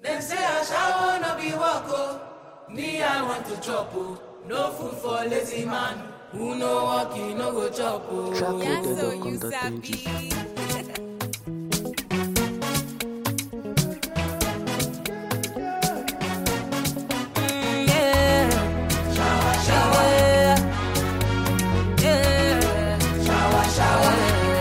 Dem say ashawo no be work o. Me I want to chop o. No food for lazy man. Who no work, he no go chop o. Trap Yeah, with so the you conduct sabi. Mm, yeah. Shower, shower. Yeah. Shower, shower.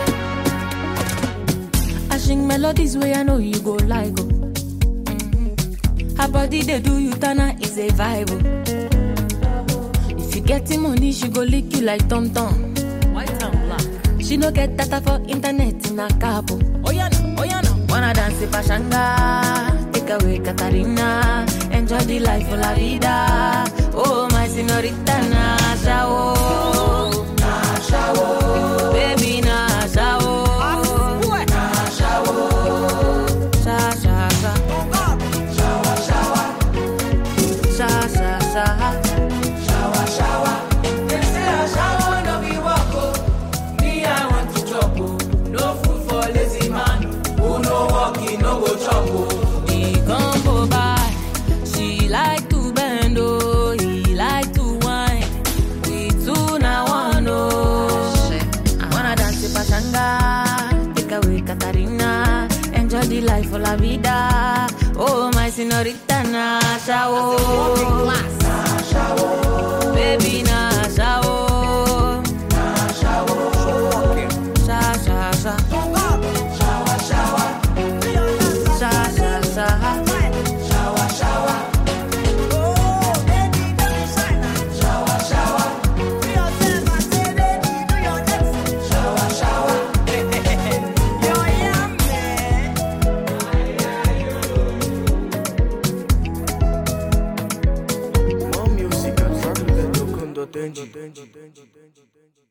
I sing melodies where I know you go like oh. Her body they do you tana is a vibe oh. If you getting money, she go lick you like Tom Tom. White and black. She no get data for internet in a cabo. Oh yeah no, oh yeah no. Wanna dance with Pashanga, take away Katarina, enjoy the life of la vida. Oh my señorita Nasha oh, Nasha oh, baby Nasha oh. Sha sha sha. Sha sha sha. Shower, shower. Dem say ashawo no be work o. Me I want to chop o. No food for lazy man. Who no work, he no go chop o. He come go by. She like to bend oh, he like to whine. We two na one oh. Wanna dance with Pachanga, take away Katarina, enjoy the life of la vida. Oh my señorita Nasha oh. Baby Nasha oh. Sha sha sha. Shower, shower. Sha sha sha. Shower, shower. Shower, shower. Shower, shower. More music at trap with the conduct